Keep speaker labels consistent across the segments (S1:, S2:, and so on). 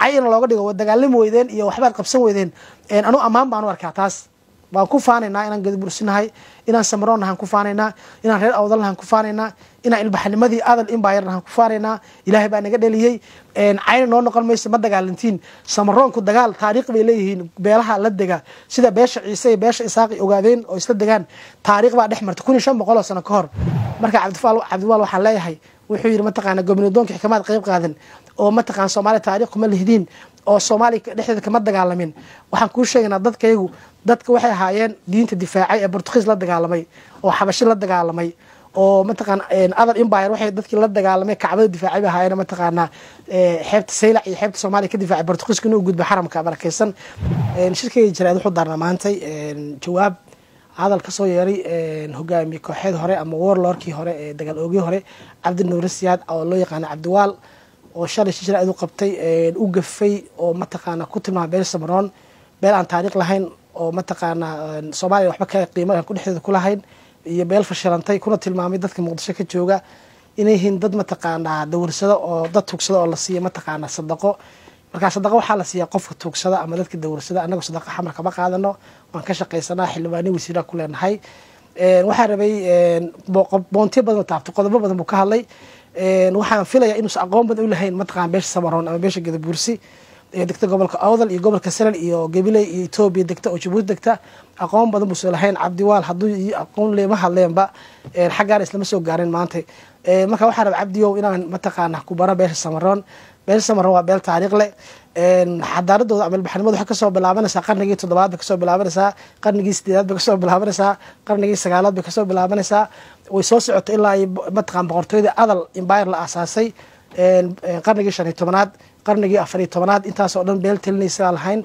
S1: cayina looga dhigo dagaalami weydeen iyo waxbaad qabsan weydeen anu ammaan baan u arkaa taas waan ku faanaynaa inaan gadabursinahay inaan samaroon nahaan ku faanaynaa inaan reer awdal nahaan ku faanaynaa inaan ilbaxnimadii adal inbayar nahaan ku faanaynaa ilaahay baa naga dheliyey cayna noo noqon mayso ma dagaalantiin samaroonku dagaal taariikh bay leeyihiin beelaha la dega sida beesha ciise iyo beesha isaaqi ogaadeen oo isla degaan taariikh baa dhex marta kun iyo shan boqol oo sano ka hor marka cabdifaal cabdiwaal waxaan leeyahay wuxuu yidhi mataqaana gobnadoonka xikamaad qayb qaadan oo mataqana soomaaliya taarikh kuma lihdiin oo soomaaliya dhexdeeda kama dagaalamin waxaan kuu sheegaynaa dadkaygu dadka waxay ahaayeen diinta difaacay ee bortugiis la dagaalamay oo xabashi la dagaalamay oo mataqaana adal imbayr waxay dadkii la dagaalamay kacbada difaacay bay ahaayeen mataqaanaa xeebta saylac iyo xeebta soomaaliya ka difaacay bortugiiska inuu gudbo xaramka barakeysan shirkayga jaraad wuxuu daarna maantay jawaab hadal ka soo yeeray hogaamiye kooxeed hore ama warlorkii hore ee dagaal oogii hore cabdi nuuri siyaad oo loo yaqaana cabdiwaal oo shalay shijraad u qabtay u gafay oo mataqaana ku tilmaamay beel samaroon beel aan taariikh lahayn oo mataqaana soomaaliya waxba ka qiimo ku dhexdeeda ku lahayn iyo beel fashilantay kuna tilmaamay dadka muqdisho ka jooga inay yihiin dad mataqaanaa dawarsado oo dad tuugsada oo la siiya mataqaana sadaqo markaa sadaqa waxaa la siiyaa qofka tuugsada ama dadka dawarsada annagu sadaqa xamar kama qaadano waan ka shaqaysanaa xildhibaani wasiiraa ku leenahay waxaa rabay boontiyo badan taabtay qodobo badan buu ka hadlay waxaan filaya inuusan aqoon badan u lahayn mataqana beesha samaroon ama beesha gadabuursi ee degta gobolka awdal iyo gobolka salal iyo gabiley iyo etoobiya degta oo jabuuti degta aqoon badan buusan lahayn cabdiwaal hadduu aqoon lema hadleenba xaggaana islama soo gaarin maanta marka waxaa raba cabdiyow inaan mataqaana ku baro beesha samaroon beesha samaroon waa beel taariikh leh xadaaradooda ama ilbaxnimadu waxay kasoo bilaabanaysaa qarnigii toddobaad bay kasoo bilaabanaysaa qarnigii sideedaad bay kasoo bilaabanaysaa qarnigii sagaalaad bay kasoo bilaabanaysaa way soo socotay ilaa ay mataqaan boqortooyadii adal imbayr la aasaasay qarnigii shan iyo tobanaad qarnigii afar iyo tobanaad intaasoo dhan beel telinaysaa lahayn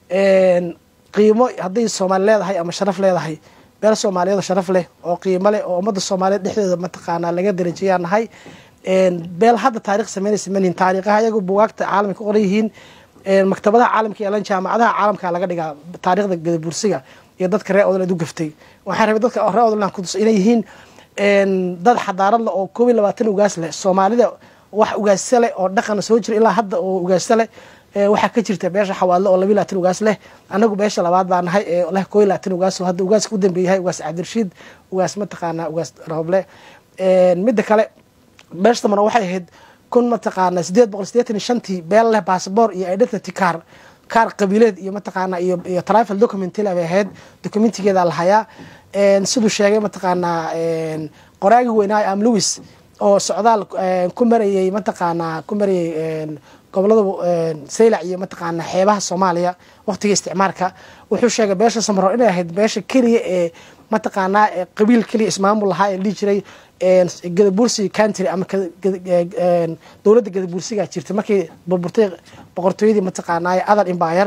S1: qiimo hadday soomaali leedahay ama sharaf leedahay beel soomaaliyeed sharaf leh oo qiimo leh oo ummadda soomaaliyeed dhexdeeda mataqaanaa laga darajayaa nahay beel hadda taarikh sameynaysa manihin taariikhaha iyagu bugaagta caalamka ku qoran yihiin maktabadaha caalamka yeelan jaamacadaha caalamka laga dhigaa taarikhda gadabuursiga iyo dadka reer odol u gaftay waxaan rabay dadka reer odol kutus inay yihiin dad xadaarad leh oo koob iyo labaatan ugaas leh soomaalida wax ugaasa leh oo dhaqana soo jira ilaa hadda oo ugaasa leh waxaa ka jirta beesha xawaadle oo labiyo labaatan ugaas leh anagu beesha labaad baa nahay ee leh koob iyo labaatan ugaas oo hadda ugaaska u dambeeyahay ugaas cabdirashiid ugaas mataqaanaa ugaas rooble midda kale beesha tamana waxay ahayd kun mataqaana sideed boqol sideetan iyo shantii beel leh bassabor iyo identity car kaar qabiileed iyo mataqaana iyo iyo travel documenty bay ahayd documentigeeda la hayaa siduu sheegay mataqaanaa qoraagi weynaa am lewis oo socdaal ku marayay mataqaanaa ku marayay gobolada saylac iyo mataqaana xeebaha soomaaliya waqtiga isticmaalka wuxuu sheegay beesha samaroon inay ahayd beesha keliya ee mataqaanaa qabiil keliya ismaamul lahaa ee dhihi jiray gadabuursi country ama dowladda gadabuursigaa jirta markii burburtay boqortooyadii mataqaanaa adal imbayar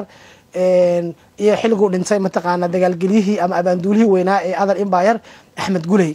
S1: iyo xilliguu dhintay mataqaana dagaalgeliyihii ama abaanduulihii weynaa ee adal imbayar axmed guley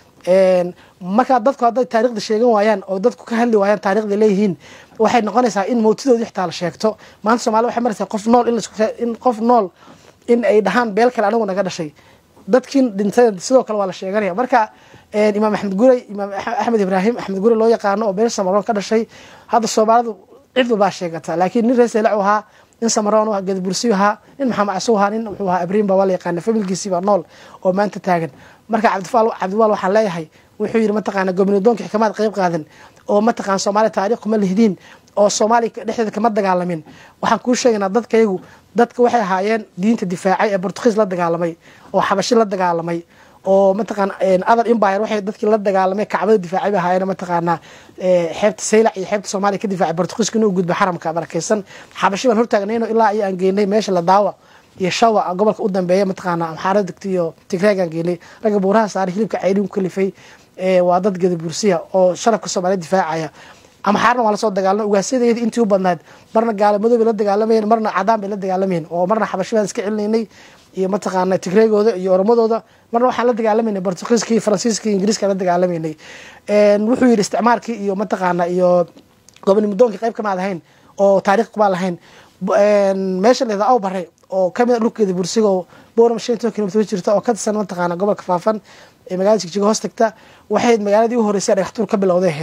S1: markaa dadku hadday taarikhda sheegan waayaan oo dadku ka hadli waayaan taarikhda leeyihiin waxay noqonaysaa in mawtidoodi xitaa la sheegto maanta soomaliya waxay maraysaa qof nool in qof nool in ay dhahaan beel kale anigu naga dhashay dadkii dhintay sidoo kale waa la sheeganaya marka imaam axmed gurey imaam axmed ibraahim axmed gurey loo yaqaano oo beel samaroon ka dhashay hadda soomaalidu cid walbaa sheegata laakiin nin reer seelacu ahaa nin samaroon ah gadabursiyu ahaa nin maxamed casow ahaa nin wuxuu ahaa abriin baa waa la yaqaana familkiisiibaa nool oo maanta taagan marka cabdifaal cabdiwaal waxaan leeyahay wuxuu yidhi mataqaana gobnadoonka xikamaad qayb qaadan oo mataqana soomaaliya taarikh kuma lihdiin oo soomaaliya dhexdeeda kama dagaalamin waxaan kuu sheegaynaa dadkaygu dadka waxay ahaayeen diinta difaacay ee bortugiis la dagaalamay oo xabashi la dagaalamay oo mataqaana adal imbayr waxay dadkii la dagaalamay kacbada difaacay bay ahaayeen mataqaanaa xeebta saylac iyo xeebta soomaaliya ka difaacay bortugiiska inuu gudbo xaramka barakeysan xabashi baan hortaagnayno ilaa iyo aan geynay meesha la daawa iyo shawa gobolka u dambeeya mataqaana amxaarada degta iyo tigreegaan geynay ragga buuraha saaray hilibka ceyrin ku kalifay waa dad gadabuursiya oo sharafka soomaaliya difaacaya amxaarna waa lasoo dagaalama ugaasyadeedii intii u badnayd marna gaalamadoob bay la dagaalamayeen marna cadaan bay la dagaalamayeen oo marna xabashi baan iska celinaynay iyo mataqaana tigreegooda iyo oromadooda marna waxaan la dagaalamayna bortugiiska iyo faransiiska iyo ingiriiska la dagaalamayna wuxuu yidhi isticmaalkii iyo mataqaana iyo gobonimodoonkii qayb kamaad ahayn oo taarikh kumaa lahayn meesha leeda aw bare oo kamid a dhulkeeda bursiga oo boorama shan toban kilomitr jirta oo ka tirsan mataqaana gobolka faafan ee magaalada jigjiga hoos tagta waxay magaaladii u horreysay dhagaxtuur ka bilowday ahayd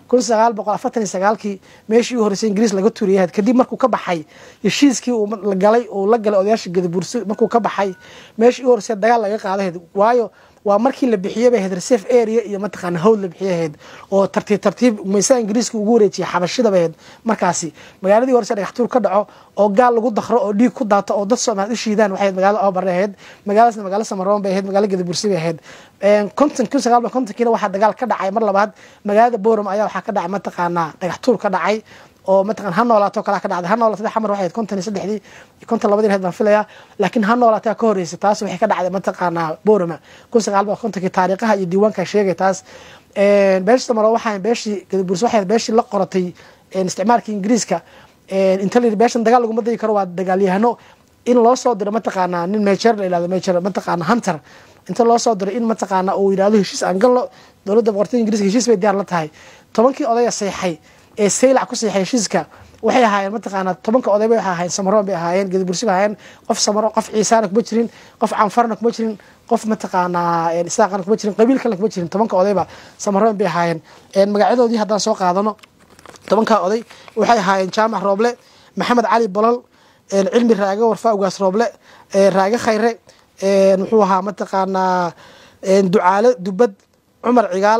S1: kun sagaal boqol afartan iyo sagaalkii meeshii u horreysay ingiriis laga turiyay kadib markuu ka baxay heshiiskii uu galay uu la galay odayaasha gadabursi markuu ka baxay meeshii u horreysay dagaal laga qaadahayd waayo waa markii la bixiyey bay ahayd reserve area iyo mataqaana howd la bixiyay ahayd oo tartiib tartiib gumaysaha ingiriiska ugu wareejiyay xabashida bay ahayd markaasi magaaladii horese dhagaxtuur ka dhaco oo gaal lagu dakro oo dhiig ku daato oo dad soomaali u shiidaan waxay ahayd magaalada oobare ahayd magaaladaasna magaalo samaroon bay ahayd magaalo gadabursi bay ahayd konton kun sagaal kontonkiina waxaa dagaal ka dhacay mar labaad magaalada boram ayaa waxaa ka dhacay mataqaanaa dhagaxtuur ka dhacay oo mataqan ha noolaato kalaa ka dhacday ha noolaatada xamar waxay ahayd konton iyo saddexdii konton labadii ahayd baan filayaa laakiin ha noolaataa ka horreysay taas waxay ka dhacday mataqaanaa borama kun sagaal boqol kontonkii taariikhaha iyo diiwaanka sheegay taas beesha samaro waxaa beeshii gadabuurs waxay beeshii la qoratay isticmaalka ingiriiska inta la yidhi beeshan dagaal laguma dagi karo waa dagaalyahano in loo soo diro mataqaanaa nin mejer la yihahdo mejer mataqaana hunter inta loo soo diro in mataqaana uu yidhahdo heshiis aan galno dowladda boqortooyada ingiriiska heshiis bay diyaar la tahay tobankii odaya seexay ee saylac ku seexay heshiiska waxay ahaayeen mataqaanaa tobanka oday bay waxay ahaayeen samaroon bay ahaayeen gadabursi bay ahaayeen qof samaro qof ciisaana kuma jirin qof canfarna kuma jirin qof mataqaanaa isaaqana kuma jirin qabiil kalena kuma jirin tobanka odayba samaroon bay ahaayeen magacyadoodii haddaan soo qaadano tobanka oday waxay ahaayeen jaamac rooble maxamed cali bolol cilmi raage warfaa ugaas rooble raage khayre muxuu ahaa mataqaanaa ducaale dubad cumar cigaal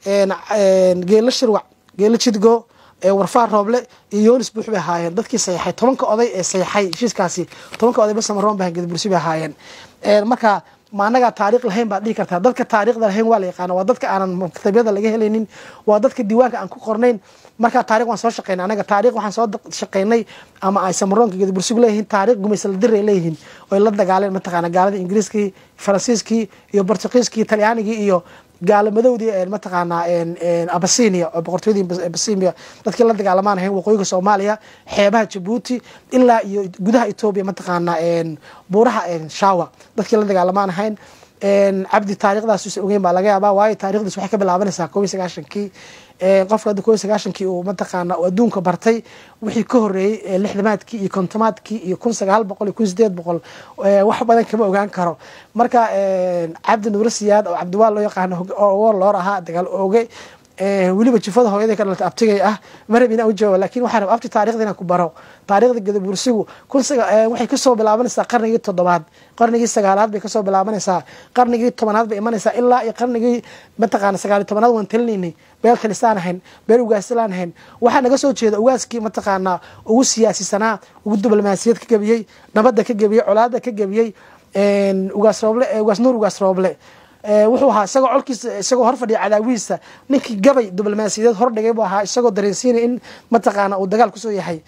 S1: geelo shirwac geelo jidgo warfaa rooble iyo yonis buux bay ahaayeen dadkii sayaxay tobanka oday ee sayaxay heshiiskaasi tobanka oday basamaroon bahan gadabursi bay ahaayeen marka ma anagaa taariikh lahayn baad dhihi kartaa dadka taariikhda lahayn waa la yaqaana waa dadka aanan maktabyada laga helaynin waa dadka diiwaanka aan ku qornayn markaa taarikh waan soo shaqeynay anaga taarikh waxaan soo shaqeynay ama ay samaroonka gadabursigu leeyihiin taarikh gumaysa la diray leeyihiin oy la dagaaleen mataqaana gaalada ingiriiskii faransiiskii iyo bortuqiiskii talyaanigii iyo gaalo madowdii mataqaanaa abasinia oo boqortooyadii abasinia dadkii la dagaalamaan ahayn waqooyiga soomaaliya xeebaha jabuuti ilaa iyo gudaha etoobiya mataqaanaa buuraha shawa dadkii la dagaalamaan ahayn cabdi taarikhdaas ogeyn baa laga yaabaa waayo taarikhdiis waxay ka bilaabanaysaa koob iyo sagaashankii qofka hadda koob iyo sagaashankii uu mataqaana adduunka bartay wixii ka horreeyey lixdamaadkii iyo kontomaadkii iyo kun sagaal boqol iyo kun sideed boqol wax badan kama ogaan karo marka cabdi nuure siyaad oo cabdiwaal loo yaqaano oo loor ahaa dagaal ooge weliba jufada hooyada ka dhalatay abtigay ah marab inaan u jawaaba lakin waxaa raba abti taarikhda inaan ku baro taarikhda gadabursigu waxay kasoo bilaabanaysaa qarnigii toddobaad qarnigii sagaalaad bay kasoo bilaabanaysaa qarnigii tobanaad bay imanaysaa ilaa iyo qarnigii mataqaana sagaaliy tobanaad waan talinaynay beel talisaan ahayn beel ugaasilaan ahayn waxaa naga soo jeeda ugaaskii mataqaanaa ugu siyaasisanaa ugu diblomaasiyad ka gebiyey nabadda ka gebiyey colaada ka gebiyey ugaas rooble ugaas nuur ugaas rooble wuxuu ahaa isagoo colkiisa isagoo hor fadhiya cadaawihiisa ninkii gabay diblomaasiyadeed hordhigay buu ahaa isagoo dareensiinaya in mataqaana uu dagaal kusoo yahay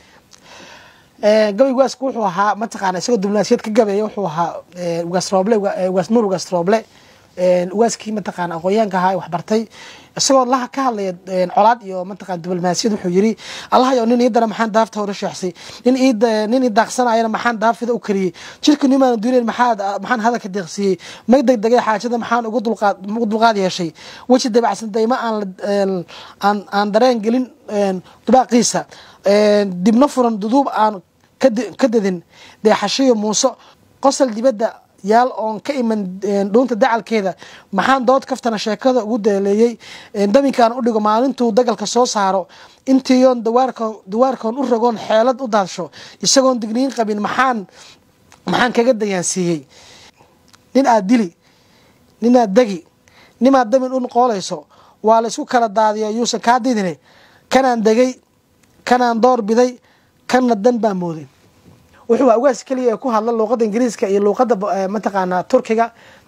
S1: gabay ugaasku wuxuu ahaa mataqaana isagoo diblomaasiyad ka gabeeya wuxuu ahaa ugaas rooble ugaas nuur ugaas rooble ugaaskii mataqaana aqoonyaanka ahaa ee waxbartay isagoo laha ka hadlaya colaad iyo mataqana diblomaasiyad wuxuu yiri allahayo nin ii dara maxaan daafta hore sheexsay nin ii nin ii daaqsanayana maxaan daafida u kariyey jirka nimaan duunayn maxaad maxaan hadalka deeqsiiyey mag degdegay xaajada maxaan ugu dulqaad ugu dulqaad yeeshay weji dabacsan dayma aan aan aan dareen gelin dubaaqiisa dibno furan duduub aan ka dadin deexashayo muuso qosol dibadda yaal oon ka iman dhuunta dacalkeeda maxaan dood kaftana sheekada ugu daleeyey daminkaan u dhigo maalintuu dagalka soo saaro intiiyoon dawaarkoon u ragoon xeelad u daadsho isagoon digniin qabin maxaan maxaan kaga dayaansiiyey nin aad dili nin aad degi nimaad damin u noqoolayso waa la isku kala daadiya yuusan kaa didine kanaan degay kanaan door biday kanna dan baa mooday wuxuu waa ugaas keliya ee ku hadla luuqada ingiriiska iyo luuqada mataqaana turkiga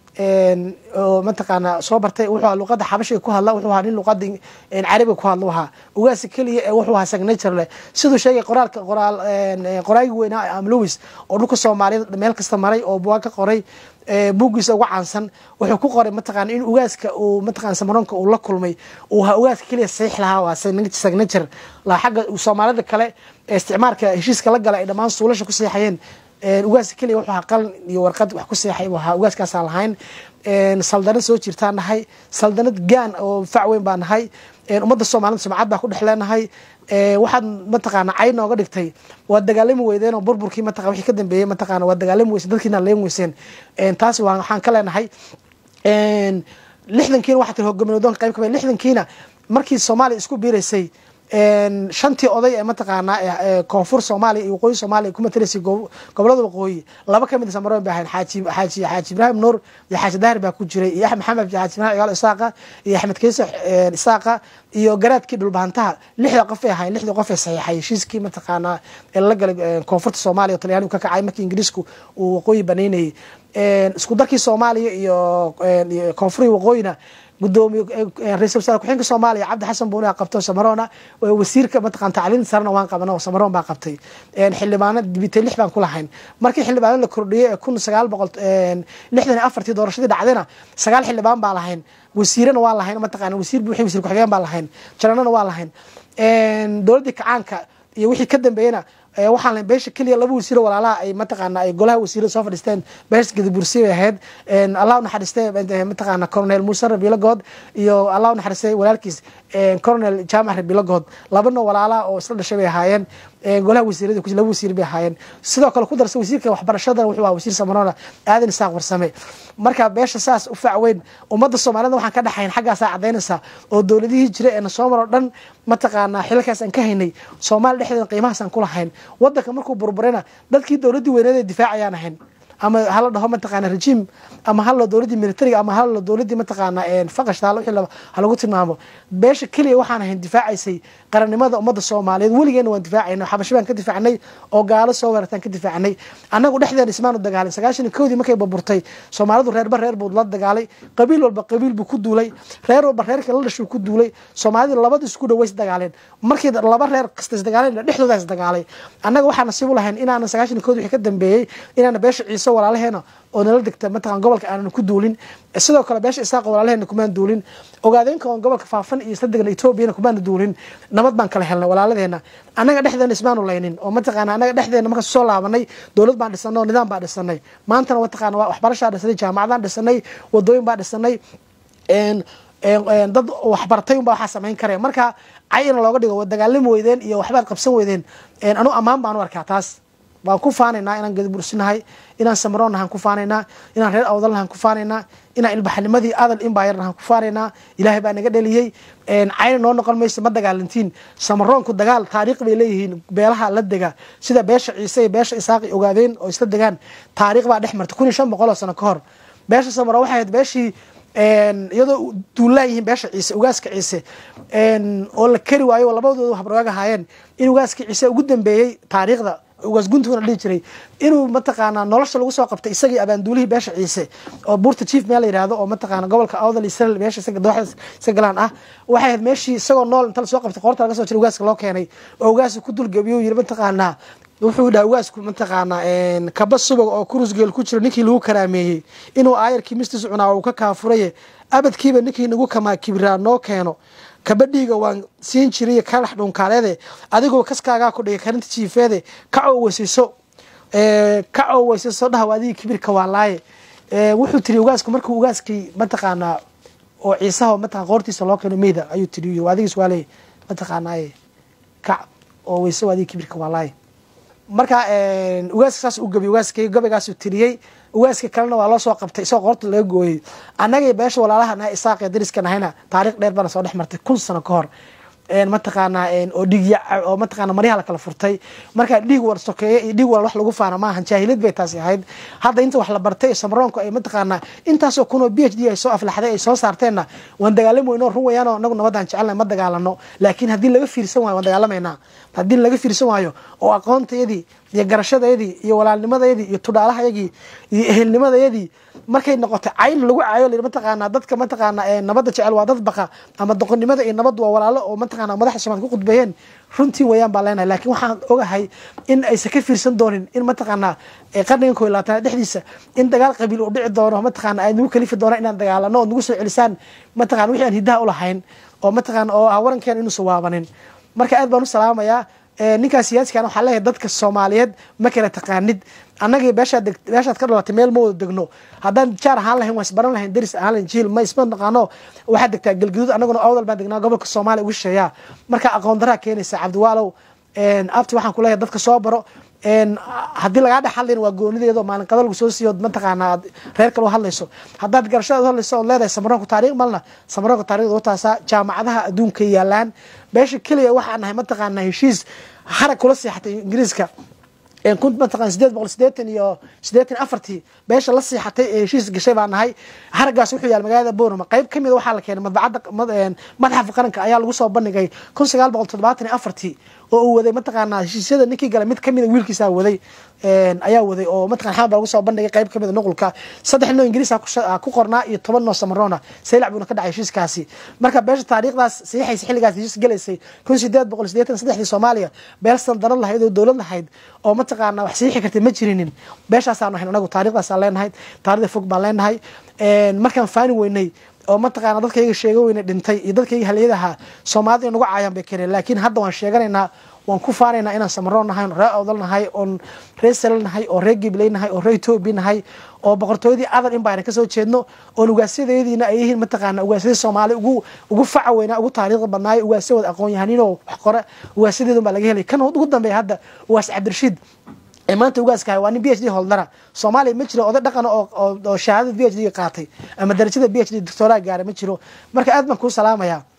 S1: oo mataqaana soo bartay wuxuu ahaa luuqada xabashiga ku hadla wuxuu ahaa nin luuqada carabiga ku hadla ahaa ugaas keliya ee wuxuu ahaa signature leh siduu sheegay qoraalka qoraal qoraayigi weynaa am lewis oo dhulka soomaaliyada meel kasta maray oo bugaa ka qoray buuggiisa uga caansan wuxuu ku qoray mataqaana in ugaaska uu mataqana samaroonka uu la kulmay uu ahaa ugaaska keliya saxiix lahaa waa signature la xagga soomaalida kale ee isticmaalka heshiiska la gala ay dhammaan suulasha ku seexayeen ugaaska keliya wuxuu ahaa qalin iyo warqad wax ku seexay buu ahaa ugaaskaasaan lahayn saldanad soo jirtaan nahay saldanad gaan oo fac weyn baa nahay ummadda soomaalida sumcad baa ku dhex leenahay waxaad mataqaana cay nooga dhigtay waad dagaalami weydeen oo burburkii mataqana wixii ka dambeeyey mataqana waad dagaalami weyseen dadkiina leen weyseen taas waxaan ka leenahay lixdankiina waxaa tiri hogaamiye wadoonka qayb kamid lixdankiina markii soomaaliya isku biiraysay shantii oday ee mataqaanaa koonfur soomaaliya iyo waqooyi soomaaliya ku matalaysay gobolada waqooyi laba ka mid a samaroon ba ahayn xaaji xaaji xaaji ibraahim nuur iyo xaaji daahir baa ku jiray iyo axmed maxamed xaaji ibraahim cigaal isaaqa iyo axmed keyse isaaqa iyo garaadkii dhulbahantaha lixda qof ay ahayn lixdii qof ee saxiixay heshiiskii mataqaanaa ee lala galay koonfurta soomaaliya oo talyaanigu ka kacay markii ingiriisku uu waqooyi banaynayay isku darkii soomaaliya iyo koonfur iyo waqooyina gudoomiye ra-isul wasaare ku-xigeenka soomaaliya cabdi xasan buune a qabto samaroona wasiirka mataqan tacliinta sarena waan qabana oo samaroon baa qabtay xildhibaano dibitay lix baan ku lahayn markii xildhibaano la kordhiyey ee kun sagaal boqol lixdan iyo afartii doorashadii dhacdayna sagaal xildhibaan baa lahayn wasiirana waa lahayn mataqana wasiir buuxi wasiir ku-xigeen baa lahayn jaranana waa lahayn dowladdii kacaanka iyo wixii ka dambeeyena waxaan lahayn beesha keliya laba wasiiro walaalaha ay mataqaana ay golaha wasiirada soo fadhiisteen beesha gadabursi bay ahayd allah u naxariistay mataqaana colonel muuse rabiilagood iyo allah u naxariistay walaalkiis colonel jaamac rabiilagood labana walaalaha oo isla dhashay bay ahaayeen golaha wasiirada laba wasiir bay ahaayeen sidoo kale ku darsa wasiirka waxbarashadana wuxuu ahaa wasiir samaroona aadan isaaq warsame marka beesha saas u fac weyn ummadda soomaalida waxaan ka dhexayn xaggaasaa cadaynaysa oo dowladihii jira ee nasoo maro dhan mataqaanaa xilalkaas aan ka haynay soomaaliya dhexdeeda qiimahaas aan ku lahayn wadanka markuu burburayna dadkii dowladdii weyneed ee difaacayaan ahayn ama hala dhaho mataqaana rejiim ama hala dowladdii militariga ama hala dowladdii mataqaana faqashta wixii ha lagu tilmaamo beesha keliya waxaan ahayn difaacaysay qarannimada ummadda soomaaliyeed weligeena waan difaacayna xabashi baan ka difaacnay oo gaalo soo weerartaan ka difaacnay annagu dhexdeena ismaanu dagaalin sagaashan iyo kowdii markay burburtay soomaalidu reerba reer buu la dagaalay qabiil walba qabiil buu ku duulay reer walba reerka la dhashuu ku duulay soomaalidu labada isku dhow way isdagaaleen markii laba reer kasta isdagaaleen dhexdooda isdagaalay annaga waxaa nasiib u lahayn inaanan sagaashan iyo kowdii wixii ka dambeeyey inaana beesha ciise walaalaheena oo nala degta mataqan gobolka aanan ku duulin sidoo kale beesha isaaqa walaalaheena kumaan duulin ogaadeenka oon gobolka faafan iyo isla degna etoobiyana kumaana duulin nabad baan kala helnay walaaladeena annaga dhexdeena ismaanu laynin oo mataqaana annaga dhexdeena markaas soo laabanay dowlad baan dhisanay oo nidaam baan dhisanay maantana mataqaana waxbarashaa dhisanay jaamacadaan dhisanay wadooyin baan dhisanay dad waxbartay unbaa waxaa samayn kareen marka cayina looga dhigo dagaalami weydeen iyo waxbaad qabsan weydeen anu ammaan baan u arkaa taas waan ku faanaynaa inaan gadabursinahay inaan samaroon nahaan ku faanaynaa inaan reer awdal nahaan ku faanaynaa inaan ilbaxnimadii adal inbayar nahaan ku faanaynaa ilaahay baa naga dheliyey cayna noo noqon maysa ma dagaalantiin samaroonku dagaal taariikh bay leeyihiin beelaha la dega sida beesha ciise iyo beesha isaaqi ogaadeen oo isla degaan taariikh baa dhex martay kun iyo shan boqol oo sano ka hor beesha samaroon waxay ahayd beeshii iyadoo duulaan yihiin beesha ciise ugaaska ciise oo la keri waayo oo labadooda habarwaag ahaayeen in ugaaska ciise ugu dambeeyey taariikhda ugaas guntuguna dhihi jiray inuu mataqaanaa nolosha lagu soo qabtay isagii abaanduulihii beesha ciise oo buurta chief meel la yihahdo oo mataqaana gobolka awdal israel meesha isaga dooxda isa galaan ah waxay ahayd meeshii isagoo nool inta lasoo qabtay qoorta laga soo jiray ugaaska loo keenay oo ugaaska ku dulgebiyo yiri mataqaanaa wuxuu dhaha ugaasku mataqaanaa kaba subag oo kurusgeel ku jiro ninkii lagu karaameeyey inuu aayarkii mistiis cunaa uu ka kaafuraye abadkiiba ninkii nagu kamaa kibiraa noo keeno kabadhiiga waan siin jiriy kalax dhunkaaleede adigoo kaskaagaa ku dhigay karinta jiifeede ka oweysiso ka oweysiso dhahaw adigii kibirka waa laaye wuxuu tiri ugaasku markuu ugaaskii mataqaanaa oo ciisaha mataqan qoortiisa loo keeno meyda ayuu tiri adigiis waa leey mataqaanaaye kac oweyso adigii kibirka waa laaye marka ugaaska saas u gabiy ugaaskay gabaygaasuu tiriyey ugaaska kalena waa loo soo qabtay isagoo qoorta laga gooyey annagay beesha walaalaha nahay isaaq ee dariska nahayna taariikh dheer bana soo dhex martay kun sano ka hor mataqaanaa oo dhig oo mataqaana maryaha la kala furtay marka dhiig war sokeeye iyo dhiig war wax lagu faana maahan jaahiliyad bay taasi ahayd hadda inta wax la bartay samaroonku ay mataqaanaa intaasoo kunoo b h d ay soo aflaxday ay soo saarteenna waan dagaalami weynoo run wayaanoo inagu nabadaan jecelnahay ma dagaalano laakiin haddii laga fiirsan waayo waan dagaalamaynaa haddii laga fiirsan waayo oo aqoontayadii iyo garashadayadii iyo walaalnimadayadii iyo tudhaalahayagii iyo ehelnimadayadii markay noqotay cayn lagu caayo la mataqaanaa dadka mataqaana nabadda jecel waa dad baqa ama doqonnimada iyo nabaddu waa walaalo oo mataqaana madaxa somaal ku khudbeeyeen runtii wayaan baa leenahay laakiin waxaan ogahay in aysan ka fiirsan doonin in mataqaanaa qarnigan ko iyo labaatanaad dhexdiisa in dagaal qabiil uu dhici doono mataqaana ay nagu kalifi doona inaan dagaalano oo nagu soo celisaan mataqana wixii aan hiddaha u lahayn oo mataqaana oo ah warankeena inuusan waabanin marka aad baan u salaamayaa ninkaas siyaasikan waxaa leeyahay dadka soomaaliyeed ma kala taqaanid annagii beeshaad beeshaad ka dhalatay meel ma wada degno haddaan jaar ahaan lahayn waan isbaran lahayn deris ahaan lahayn jiil ma isma naqaano waxaad degtaa galgaduud annaguna awdal baan degnaa gobolka soomaaliya ugu shisheeyaa marka aqoon daraa keenaysa cabdiwaalow abti waxaan ku leeyahay dadka soo baro haddii lagaa dhex hadlayna waa goonideedo maalin qada lagu soo siiyo mataqaana aad reer kale u hadlayso haddaad garashadaad hadlayso ood leedahay samaroonku taariikh malna samaroonka taarikhda wataasaa jaamacadaha adduunka yaalaan beesha keliya waxaan nahay mataqaana heshiis harag kula seexatay ingiriiska kun mataqana sideed boqol sideetan iyo sideetan afartii beesha la siixatay ee heshiis gashay baa nahay haragaas wuxuu yaal magaalada boorama qayb ka mida waxaa la keenay madbacadda madaxafa qaranka ayaa lagu soo bandhigay kun sagaal boqol toddobaatan iyo afartii oo uu waday mataqaana heshiisyada ninkii gala mid kamida wiilkiisaa waday ayaa waday oo mataqana xamad baa lagu soo bandhigay qayb kamida nuqulka saddex noo ingiriis ku qornaa iyo toban noo samaroona saylac buuna ka dhacay heshiiskaasi marka beesha taariikhdaas saxiixaysa xilligaas heshiis galaysay kun sideed boqol sideetan saddexdii soomaaliya beel sandanad lahayd oo dowlad lahayd oo mataqaana wax saxiixi kartay ma jirinin beeshaasaan ahayn anagu taarikhdaasaan leenahay taarikhda fog baan leenahay markaan faani weynay oo mataqaana dadkayga sheega weyne dhintay iyo dadkayga halyadaha soomaalida in nagu caayaan bay keeneen laakiin hadda waan sheeganaynaa waan ku faanaynaa inaan samaroon nahay on ree awdal nahay oon ree salal nahay oo ree gibley nahay oo ree etoobi nahay oo boqortooyadii adal in baana kasoo jeedno oon ugaasyadeediina ay yihiin mataqaana ugaasyadii soomaali ugu ugu faca weynaa ugu taariikhda badnaayo ugaasya wada aqoon yahaninoo wax qore ugaasyadeedun baa laga helay kan ugu dambeeya hadda ugaas cabdirashiid ee maanta ugaaskahay waa nin b h d holdara soomaaliya ma jiro oday dhaqan oo shahaadada b h d qaatay ama darajada b h d doctoraa gaara ma jiro marka aad baan kuu salaamayaa